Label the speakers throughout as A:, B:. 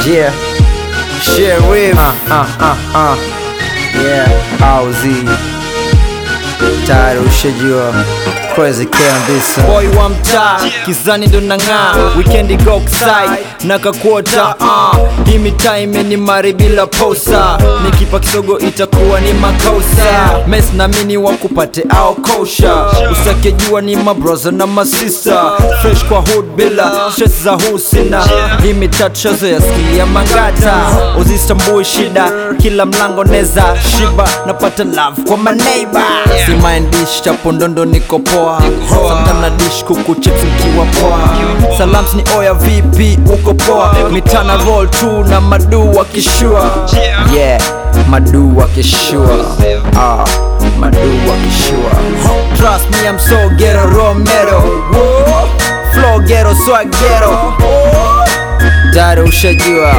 A: Yeah, Sheriff. Uh, uh, uh, uh. Yeah, Auzi. Tayari ushajua Crazy Kambisa.
B: boy wa mtaa kizani ndo nang'aa wikendi go outside na kakuota uh. hii mitaa imenimari bila posa nikipa kisogo itakuwa ni makosa mes namini wakupate au kosha usake jua ni mabroza na masista fresh kwa hood bila stress za husina hii mitaa tushazoea skilia mangata uzistambui shida kila mlango neza shiba napata love kwa maneiba si mind dish chapo ndondo niko poa Sometime na dish kuku chips nikiwa poa salams ni oya vipi uko poa mitana roll tu na madu wakishua
A: Yeah, madu wakishua. Ah, madu wakishua.
B: trust me I'm so ghetto romero Whoa. flow ghetto swag ghetto
A: Tayari ushajua.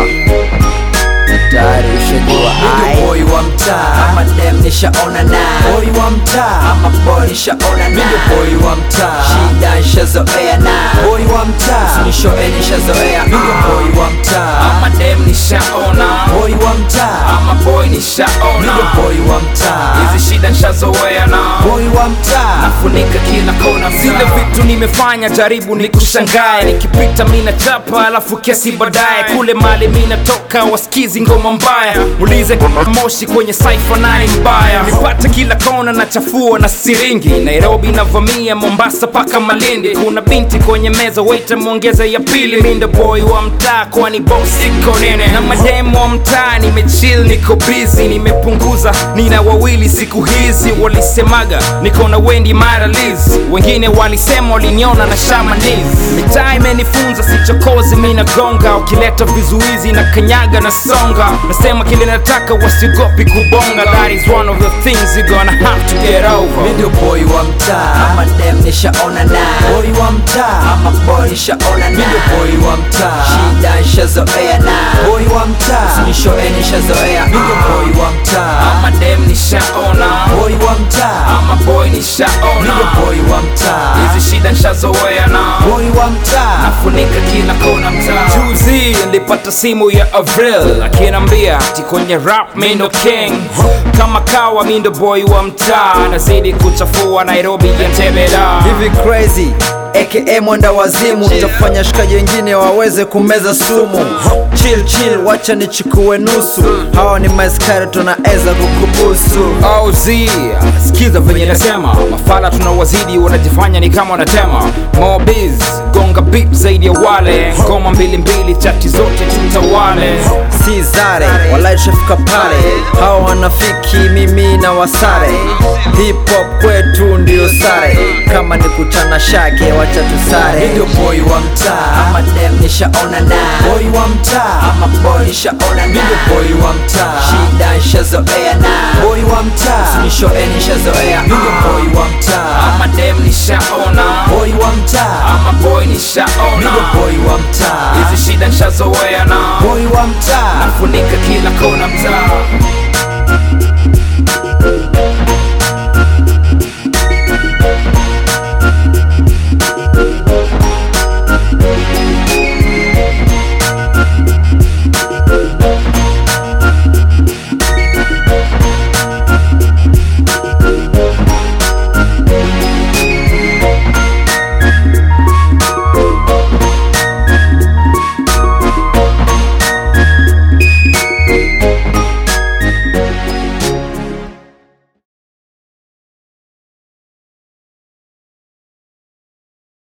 A: Tayari ushajua. Ai.
B: boy wa mtaa ama dem nishaona na boy wa mtaa ama boy nishaona na boy wa mtaa shida nishazoea na boy wa mtaa sinishoe nishazoea boy wa mtaa
C: ama dem nishaona
B: boy wa mtaa
C: ama boy nishaona
B: boy wa mtaa
C: hizi shida nishazoea na
B: boy wa mtaa
C: funika kila kona zile vitu nimefanya jaribu nikushangae nikipita mina chapa alafu kesi baadaye kule mali mina toka wasikizi ngoma mbaya ulize moshi kwenye saifa naye mbaya nipate kila kona na chafua na siringi nairobi navamia mombasa paka malindi kuna binti kwenye meza waita mwongeze ya pili mindo boy wa mtaa kwani boss iko nene na mademu wa mtaa nimechill niko busy nimepunguza nina wawili siku hizi walisemaga niko na wendi mara Liz wengine walisema waliniona na shamanis mitaa imenifunza sichokozi mina gonga ukileta vizuizi na kanyaga na songa nasema kile nataka wasiogopi kubonga that is one of the things you gonna have to get over
B: Ndio boy wa mtaa ama dem nishaona na boy wa mtaa ama boy nishaona na ndio boy wa mtaa shida nishazoea na boy wa mtaa sinishoe nishazoea ndio boy wa mtaa
C: ama dem nishaona
B: boy wa mtaa
C: ama boy nishaona
B: ndio boy wa mtaa
C: hizi shida nishazoea na
B: boy wa mtaa
C: funika kila kona mtaa juzi nilipata simu ya avril akinambia ati kwenye rap mindo king kama kawa mindo boy wa mtaa nazidi kuchafua nairobi yantebeda
B: hivi crazy aka mwenda wazimu tafanya shikaji wengine waweze kumeza sumu chill chill wacha nichukue nusu hawa ni maskari tunaweza kukubusu
C: OZ sikiza venye nasema mafala tunawazidi wanajifanya ni kama wanatema mobiz gonga bip zaidi ya wale ngoma mbili mbili chati zote tutawale
B: si zare walai tushafika pale hawa wanafiki mimi na wasare hip hop kwetu ndio sare kama ni kuchana shake wacha tusare ndio boy wa mtaa ama dem nishaona na boy wa mtaa ama boy nishaona na ndio boy wa mtaa shida nishazoea na boy wa mtaa sinishoe nishazoea ndio boy wa mtaa
C: ama dem nishaona
B: boy wa mtaa
C: ama boy nishaona
B: ndio boy wa mtaa
C: hizi shida nishazoea na
B: boy wa mtaa
C: funika kila kona mtaa